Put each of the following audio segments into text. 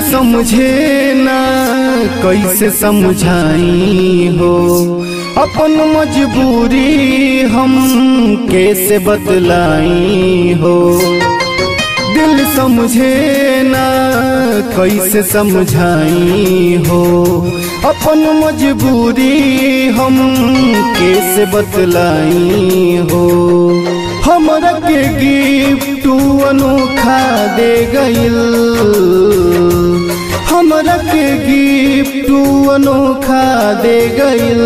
समझे ना कैसे समझाई हो अपन मजबूरी हम कैसे बतलाई हो दिल समझे ना कैसे समझाई हो अपन मजबूरी हम कैसे बतलाई हो हमरा के गिफ्ट अनोखा दे गइल हमरा के गिफ्ट अनोखा दे गइल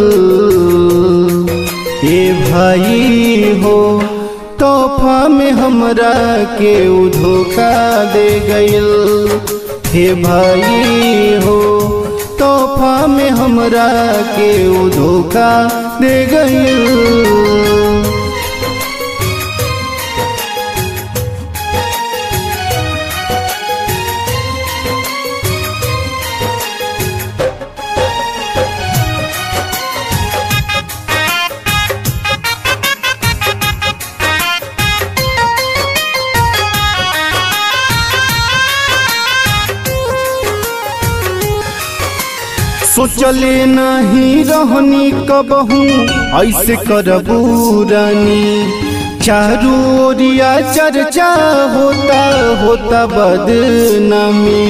ए भाई हो तोहफा में हमरा के उ धोखा दे गइल हे भाई हो तोहफा में हमरा के उ धोखा दे गइल सोचले नहीं रहनी कबहू ऐसे करबू रानी चारू ओरिया चर्चा होता होता बदनामी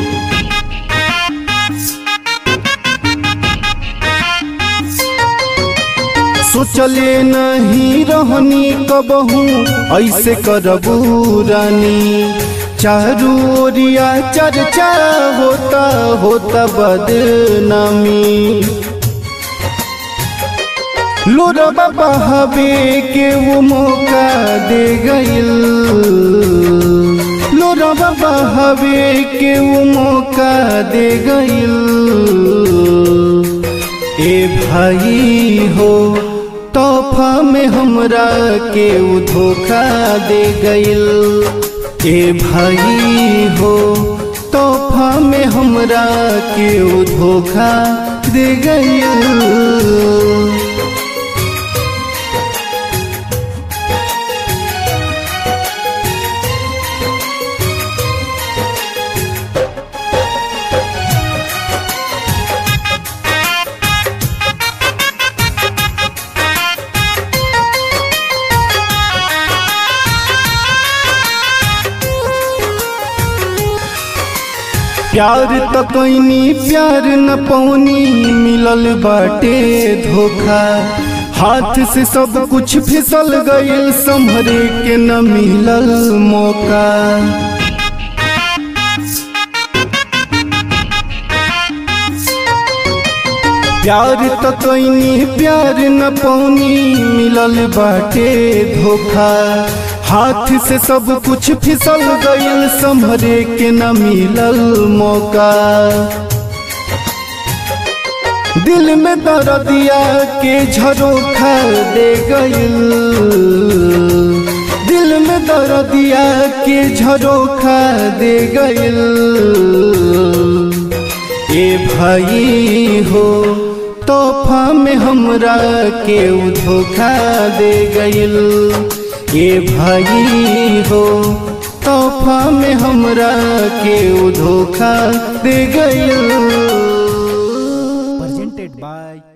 सोचले नहीं रहनी कबहू ऐसे करबू रानी चारू ओरिया चर्चा होता होता बदनामी लोरबा बहावे के वो मौका दे गइल लोरबा बहावे के वो मौका दे गइल ए भाई हो तोहफा में हमरा के उ धोखा दे गइल ए भाई हो तोहफा में हमरा के उ धोखा दे गइल प्यार त कैनी प्यार न पौनी मिलल बाटे धोखा हाथ से सब कुछ फिसल गइल संभरे के न मिलल मौका प्यार त कैनी प्यार न पौनी मिलल बाटे धोखा हाथ से सब कुछ फिसल गइल संभरे के न मिलल मौका दिल में दर्दिया के झरोखा दे गइल दिल में दर्दिया के झरोखा दे गइल ए भाई हो तोहफा में हमरा के उ धोखा दे गइल ए भाई हो तोहफा में हमरा के उ धोखा दे गइल presented by